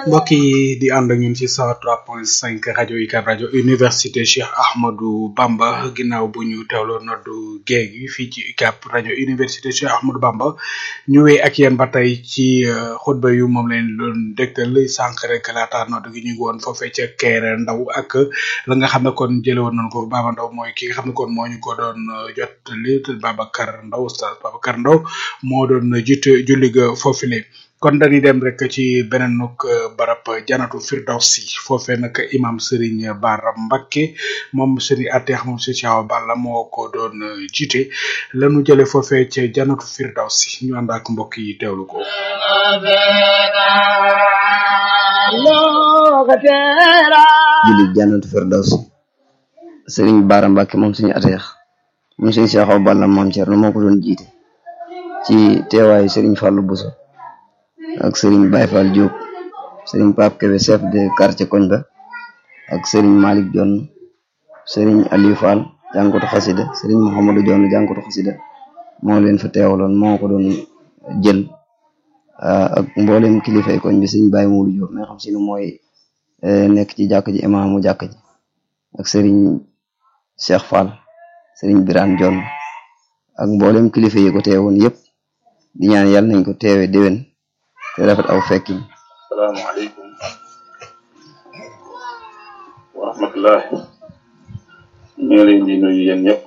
mbokk yi di ànd ak ñun ci 103.5 rajo UCAB rajo université Cheikh Ahmadou Bamba ginnaaw bu ñu teewloo noddu géej gi fii ci UCAB rajo université Cheikh Ahmadou Bamba ñu wéy ak yéen ba tey ci xutba yu moom leen doon dégtal sànq rek laata noddu gi ñu ngi woon foofee ca Kéré Ndaw ak la nga xam ne kon jële woon nañ ko Baba Ndaw mooy ki nga xam ne kon moo ñu ko doon jot li Babacar Ndaw oustaz Babacar Ndaw moo doon jiite julli ga foofule kon dañuy dem rek ci beneen nuk barab janatu firdawsi foofee nag imam Serigne Bara Mbacké moom Serigne Atex moom si Thiaw Balla moo ko doon jiite lanu jële foofee ca janatu firdawsi ñu ànd ak mbokk yi teewlu ko julli jannatu firdawsi Serigne Bara Mbacké moom Serigne Atex moom Serigne Thiaw Balla moom Thierno moo ko doon jiite ci teewaayu Serigne Fallou Bousso ak Serigne Baye Fall Diop Serigne Pape Kébé chef de quartier koñ ba ak Serigne Malick Dione Serigne Aliou Fall jàngatu xasida Serigne Mouhamadou Dione jàngatu xasida moo leen fa teewaloon moo ko doon jël ak mboolem kilifay koñ bi Serigne Baye Moudou Diop mais xam si ne mooy nekk ci jàkk ji imaamu jàkk ji ak Serigne Cheikh Fall Serigne Birane Dione ak mboolem kilifa yi ko teewoon yëpp di ñaan yàlla nañ ko teewe déwén te rafet aw fekkin asalaamaaleykum wa rahmatullah ñu ngi leen di nuyu yéen ñëpp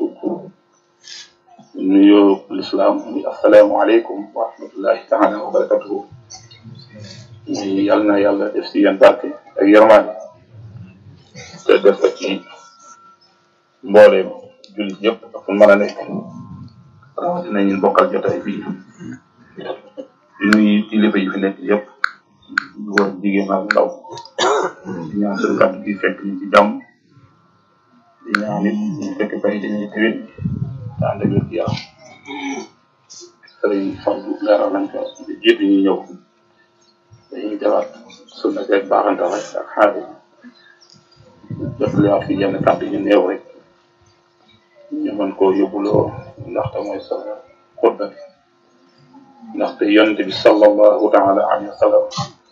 nuyoo lislaam muy asalaamaaleykum wa rahmatullahi taala wa barakatuhu muy yàlla na yàlla def si yéen barke ak yërmaande te def ko ci mbooleem jullit yëpp ak fu mën a nekk rawatina ñun bokkal jotaay bii di nuyu kilifa yi fi nekk yëpp góor jigéen ak ndaw di ñaan suñu kàddu gi fekk ñu ci jàmm di ñaan nit ñu fekk bay dañuy tiwit te ànd ak wér yaram sëriñ Fallou leeral nañ ko di jiitu ñuy ñëw dañuy defaat sunna seeg baaxantal rek ak xaari jot liwaat fi yenn kàddu yu néew rek ñu mën koo yóbbuloo ndaxte mooy sa xutba bi ndaxte yonente bi sallallahu taala alayhi wa sallam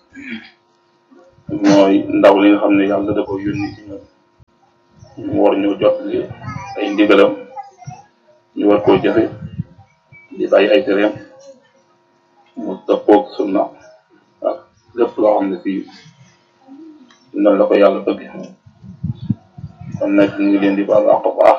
mooy ndaw li nga xam ne yàlla da ko yónni ci ñun ñu war ñoo jot li ay ndigalam ñu war koo jëfe di bàyyi ay tereem mu dëppoog sunna ak lépp loo xam ne fii noonu la ko yàlla bëgg kon nag ñu ngi leen di baal àq baax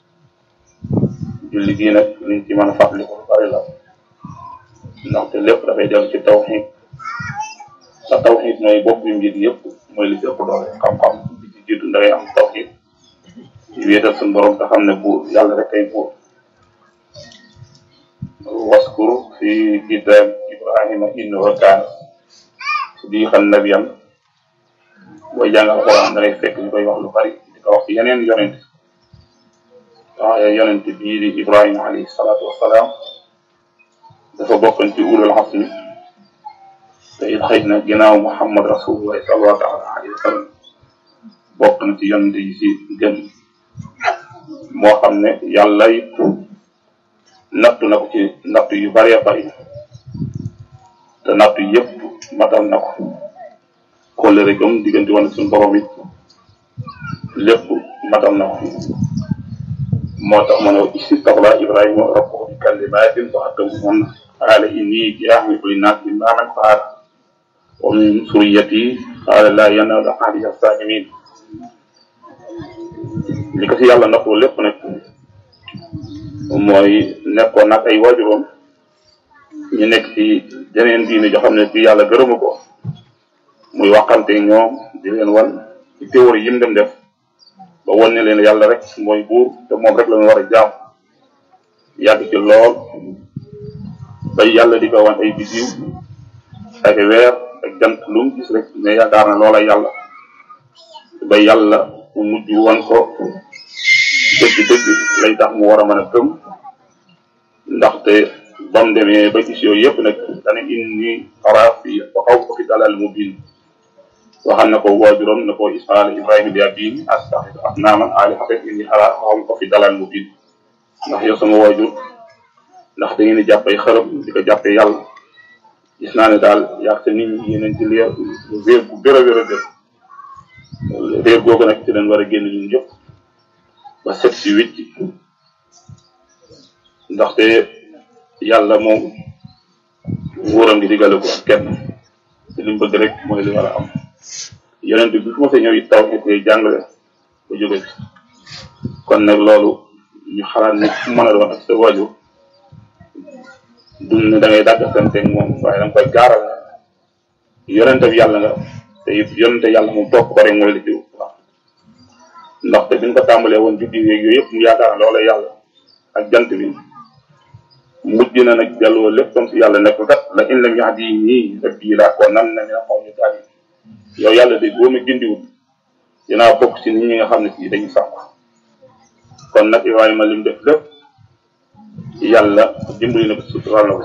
julli gii nag liñ ci mën a fàttali ko lu bari la ndaxte lépp dafay dellu ci tawxiid sa tawxiid mooy bopp yu mbir yëpp mooy li ci ëpp doole xam-xam li ci jiitu da ngay am tawxiid di wéetal suñu borom te xam ne buur yàlla rek kay buur waskur fi kitab ibrahima innahu kaana siddiqan nabiyyan booy jàng alxuraan da ngay fekk ñu koy wax lu bari di ko wax ci yeneen yonent waaye yonent bii di ibrahima alayhi salaatu wassalaam dafa bokkoon ci ulul xasmi te it xëy na ginnaaw muhammad rasulullah sallallahu alayhi wa sallam bokk na ci yonent yi si gën moo xam ne yàlla it nattu na ko ci nattu yu bëree bëri te nattu yëpp matal na ko kóllëre gëm diggante woon ak suñu borom it lépp matal na ko moo tax ma ne istaghfara ibrahima rabbahu bi kalimatin fa atammahunna qaala inni jaa'iluka linnaasi imaaman qaala wa min zurriyyati qaala laa yanaalu ahdi az-zaalimiin li ko si yàlla nattoo lépp nag mooy nekkoon nag ay waajuroom ñu nekk ci jeneen diine joo xam ne bi yàlla gërëmu ko muy waxante ñoom di leen wan ci théorie yim dem def ba wan ne leen yàlla rek mooy buur te moom rek la ñu war a jaam yàgg ci lool ba yàlla di ko wan ay bisiw ak weer ak jant lu mu gis rek mais yaakaar na loola yàlla ba yàlla mu mujj wan ko dëgg-dëgg lay tax mu war a mën a gëm ndaxte ba mu demee ba gis yooyu yëpp nag dana inni araa fi wa xaw fi dalal mubin waxal na ko waajuram na ko ismaala ibrahima bi abin astaxid asnaaman alihatan inni araa xaw ko fi dalal mubin ndax yow sama waajur ndax da ngeen di jàppee xërëm di ko jàppee yàlla gis naa ne daal yàq te nit ñi yéen ci leer réer bu gër a gër a gër réer googu nag ci leen war a génn ñun ñëpp ba set si wicc ndaxte yàlla moom nguuram gi digale ko ak kenn te li mu bëgg rek mooy li war a am yonent bi fu ma sa ñëw it taw it koy jàngale ba jóge fi kon nag loolu ñu xalaat ne fu mën a doon ak sa waajur dund ne da ngay dàgg santeeg moom waaye da nga koy gaaral ne yonente bi yàlla nga te it yonente yàlla moom topp ko rek mooy li ci waaw ndaxte bi ñu ko tàmbalee woon juddi yeeg yooyu yëpp mu yaakaar ne loola yàlla ak jant bi mujj na nag delloo lépp comme si yàlla nekk kat la in lam yahdini rabbi laa ko nan na mina qawmi daalin yow yàlla de boo ma gindiwul dinaa bokk si nit ñi nga xam ne si dañuy sànq kon nag Ibrahima lim def lépp yàlla dimbali na ko sutural na ko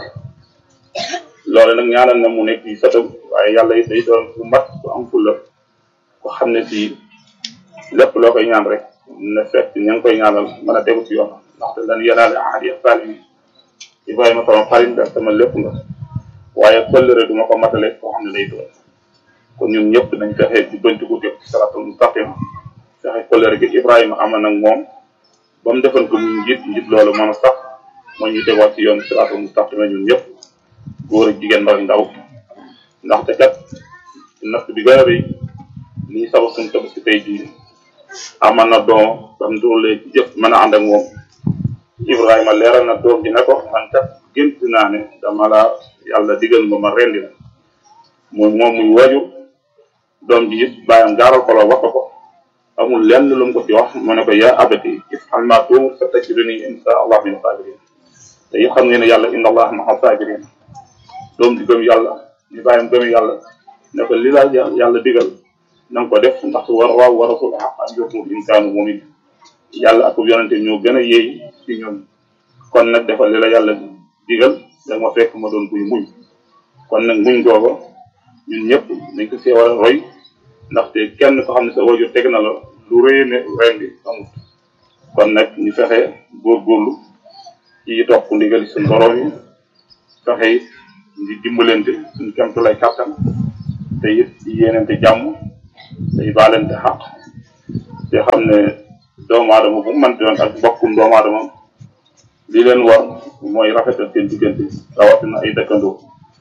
loolu nag ñaanal na mu nekk ci satam waaye yàlla it day doon bu mat bu am fulla ko xam ne si lépp loo koy ñaan rek na fekk ña ngi koy ñaanal mën a tegu ci yoon ndaxte lan yanaale ahadi saalimi Ibrahima sama xarit nga sama lépp nga waaye këllëre du ma ko matale koo xam ne day doon kon ñun ñëpp nañ fexe ci bënti ko teg ci saratul mustaqim fexe këllëre gi Ibrahima amoon nag moom ba mu defoon ko muy njiit njiit loolu mën a sax moo ñu tegaat ci yoon siratul mustaqim ñun ñëpp góor ak jigéen ndaw ndaw ndaxte kat natt bi gën a rëy lii sabab suñu tabaski tey jii amal na doom ba mu doolee ci jëf mën a ànd ak moom Ibrahima leeral na doom ji ne ko man kat gént naa ne dama la yàlla digal nga ma rendi la muy moom muy waju doom ji it bàyyam gaaral ko la wax ko amul lenn lu mu ko ci wax mu ne ko yaa abati if'al maa tu'mar satajiduni insha allah min sabirin te it xam ngeen ne yàlla inna allah ma'a sabirin doom di gëm yàlla di bàyyam gëm yàlla ne ko li la yàlla digal na nga ko def ndax war waaw wa rasul xaq an yokmu insaanu mumin yàlla ak yonente ñoo gën a yéey ci ñun kon nag defal li la yàlla digal da ma fekk ma doon kuy muñ kon nag muñ googa ñun ñëpp dañ ko see war a roy ndaxte kenn ko xam ne sa wajur teg na la lu rëy ne rendi amut kon nag ñu fexe góorgóorlu ci topp ndigal suñ borom yi fexe it di dimbalante suñ kemtulay kàttan te it di yéenante jàmm day baalante xaq te xam ne doomu aadama bu mu mën doon ak mbokkum doomu aadama li leen war mooy rafetal seen diggante rawatina ay dëkkandoo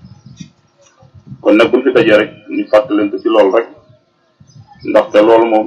kon nag buñ fi dajee rek ñu fàttalante ci loolu rek ndaxte loolu moom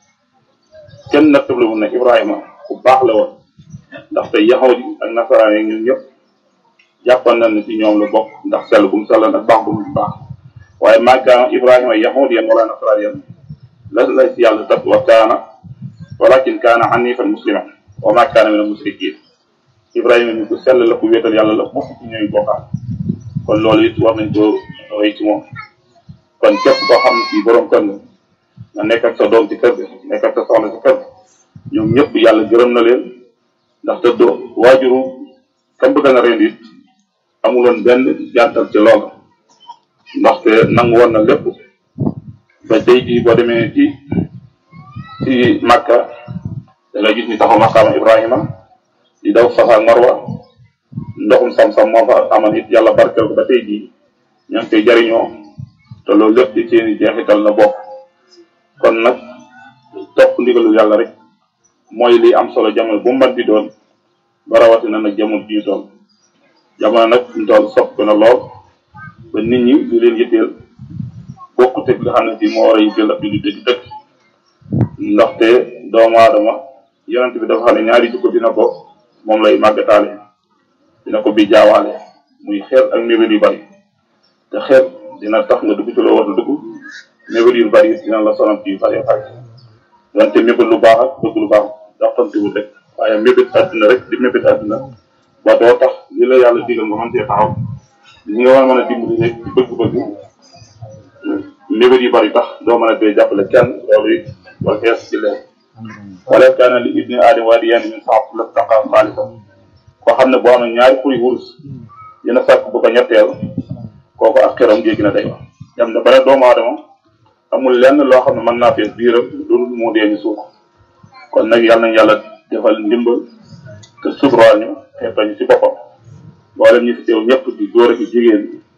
kenn nattable wu ne Ibrahima ku baax la woon ndaxte yaxoot yi ak nasaraan yi ñun ñëpp jàppan nañ ne ci ñoom la bokk ndax sell bu mu sellan ak baax bu mu baax waaye maa kaana Ibrahima yaxoot yan wala nasaraan yan la la ci yàlla tat wa kaana walakin kaana hanifan musliman wa ma kaana min al musrikin Ibrahima mi ku sell la ku wéetal yàlla la bokk ci ñooy bokkaat kon loolu it war nañ ko roy ci moom kon képp koo xam ne ci borom kër nga nga nekk ak sa doom ci kër ga nekk ak sa soxna ci kër ga ñoom ñëpp yàlla gërëm na leen ndaxte doo waajuru kam bëgg na ren it amuloon benn jàntal ci loolu ndaxte nangu woon na lépp ba tey jii boo demee ci ci Makka da ngay gis ni taxaw maqaama Ibrahima di daw Safa ak Marwa ndoxum sam-sam moo fa amoon it yàlla barkeel ko ba tey jii ña ngi koy jariñoo te loolu lépp ci seeni jeexital la bokk kon nag topp ndigalu yàlla rek mooy li am solo jamono bu mbat di doon ba rawatina nag jamono bi ñu toll jamono nag ñu toll sopp na lool ba nit ñi di leen yitteel bokkut ak nga xam ne si moo war a yitteel ab jullit di dëkk ndaxte doomu aadama yonent bi dafa xam ne ñaari jikko dina ko moom lay màggataale dina ko bi jaawaale muy xeet ak mébét yu bari te xeet dina tax nga dugg ci loo war a dugg mébét yu bari dina la sonal ci yu bari bari wante mébét lu baax ak bëgg lu baax daxtantiwul rek waaye mébét àdduna rek di mébét àdduna ba doo tax li la yàlla digal nga mën cee taxaw li nga war a mën a dimbali rek ci bëgg-bëgg mébét yu bari tax doo mën a bee jàppale kenn loolu it wala fees ci leen wala kaana li ibni aadama waadiyaani min saab lastaqa xaalisa koo xam ne boo amee ñaari furi wurus dina sàkk bu ko ñetteel kooku ak xeram jéggi na day wax dem na ba ne doomu aadama amul lenn loo xam ne mën naa fees biiram loolu moo dee ñu suuf kon nag yàlla nañ yàlla defal ndimbal te suturaal ñu xeetañu ci boppam mboolem ñi fi teew ñëpp di góor ak jigéen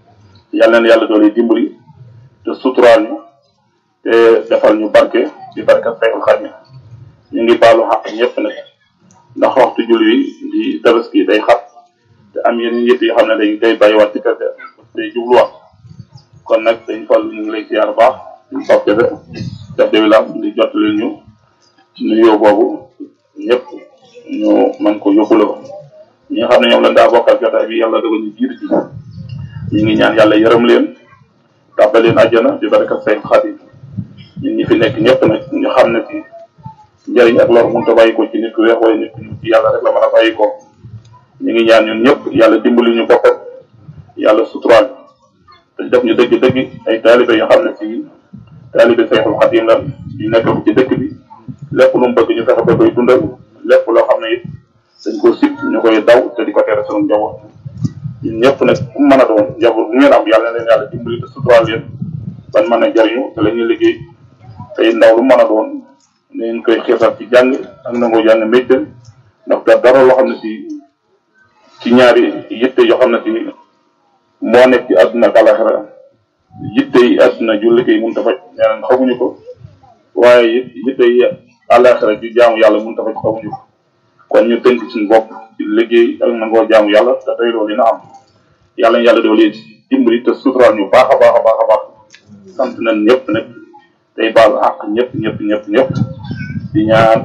yal na yàlla doole dimbali te suturaal ñu te defal ñu barke di barke Seexul Xadiim ñu ngi baalu xaq ñëpp nag ndax waxtu julli wi di tabaski day xat te am yeneen yëpp yoo xam ne day day bàyyiwaat ci kër ga day jubluwaat kon nag dañ fal ñu ngi lay siyaar baax ñu soppe de def de village di jottali ñu nuyoo boobu ñëpp ñu mën ko yóbbuloo ñi nga xam ne ñoom lañ daa bokkal jotaay bi yàlla dogal ñu jiitu ci ñu ngi ñaan yàlla yërëm leen tàbbal leen àjjana di barkat say xarit ñun ñi fi nekk ñëpp nag ñu xam ne ci njëriñ ak lor mënut a bàyyi ko ci nit ku weex wala nit ku ñuul ci yàlla rek la mën a bàyyi ko ñu ngi ñaan ñun ñëpp yàlla dimbali ñu boppam yàlla suturaal te def ñu dëgg-dëgg ay taalibe yoo xam ne ci taalibe Seexul Xadiim la ñu nekk ci dëkk bi lépp lu mu bëgg ñu fexe ba koy dundal lépp loo xam ne it dañ ko sib ñu koy daw te di ko tere sunu njaboot ñun ñëpp nag ku mën a doon njaboot bu ngeen am yàlla na leen yàlla dimbali te suturaal leen ban mën a jariñu te la ñuy liggéey tey ndaw lu mën a doon nañ koy xiirtal ci jàng ak nangoo jàng métier ndax da dara loo xam ne ci ci ñaari yitte yoo xam ne ci moo nekk ci àdduna ak àlaxira yitte yi àdduna ju liggéey mënut a faj ñeneen xamuñu ko waaye it yitte yi àlaxira ji jaamu yàlla mënut a faj xamuñu ko kon ñu tënk suñu bopp ci liggéey ak nangoo jaamu yàlla te tey loolu dina am yàlla yàlla doole dimbali te suturaal ñu baax a baax a baax a baax sant nañ ñëpp nag tey baalu àq ñëpp ñëpp ñëpp ñëpp di ñaan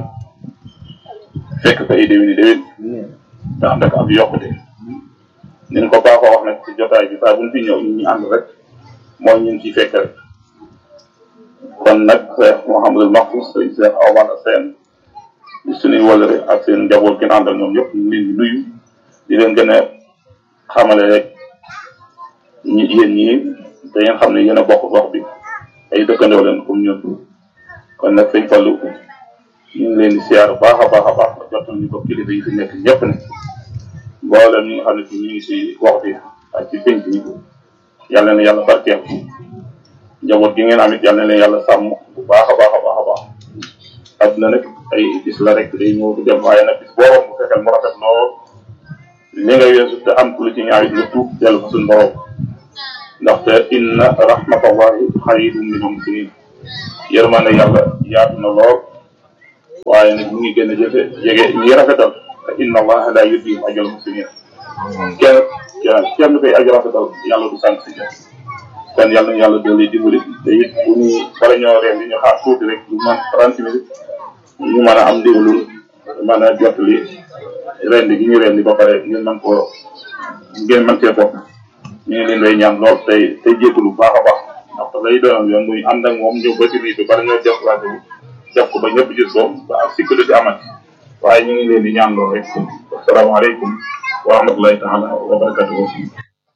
fekk ko ay déwéni déwén te ànd ak ab yokkute ni ñu ko baaxoo wax nag ci jotaay bi saa buñ fi ñëw ñu ànd rek mooy ñun ciy fekk rek kon nag Cheikh Mouhamadul Mahfous sëñ Cheikh Awana Sène di suñuy wëlëre ak seen njaboot gi àndal ñoom ñëpp ñu ngi leen di nuyu di leen gën a xamale rek ñi yéen ñii da ngeen xam ne yéen a bokk gox bi ay dëkkandoo leen comme ñun kon nag sëñ Fallou ñu ngi leen di siyaar baax a baax a baax jotal ñu ko kilifa yi fi nekk ñëpp ne mboolem ñi nga xam ne ñu ngi si gox bi ak ci pénc bi yàlla na yàlla barkeel njaboot gi ngeen am it yàlla na leen yàlla sàmm bu baax a baax a baax a baax àdduna nag ay bis la rek day ñëw di dem waaye nag bis boobu bu fekkee mu rafet lool li nga weesu te am lu ci ñaawit nga tuub dellu fa suñu borom ndaxte inna rahmatallahi xayrun minal muhsinin yërmande yàlla yaatu na lool waaye nag mu ngi gën a jëfe jege ñi rafetal te inna allaha la yudiyu ajral muhsinin kenn kenn kenn koy aj rafetal yàlla du sànq si jëf kon yàlla na yàlla doole dimbali te it bu ñu bala ñoo reen di ñu xaar tuuti rek ñu man trente minutes ñu mën a am ndigalul mën a jottali rendi gi ñu rendi ba pare ngeen mën koo ngeen mën cee bokk ñu ngi leen lay ñaan lool tey tey jégalu bu baax a baax ndax lay doon yoon muy ànd ak moom ñëw ba ci lii bi bala ñoo def rajo bi def ko ba ñëpp gis ko ba ak sécurité amati waaye ñu ngi leen di ñaan lool rek asalaamaaleykum wa rahmatullahi taala wa barakatuhu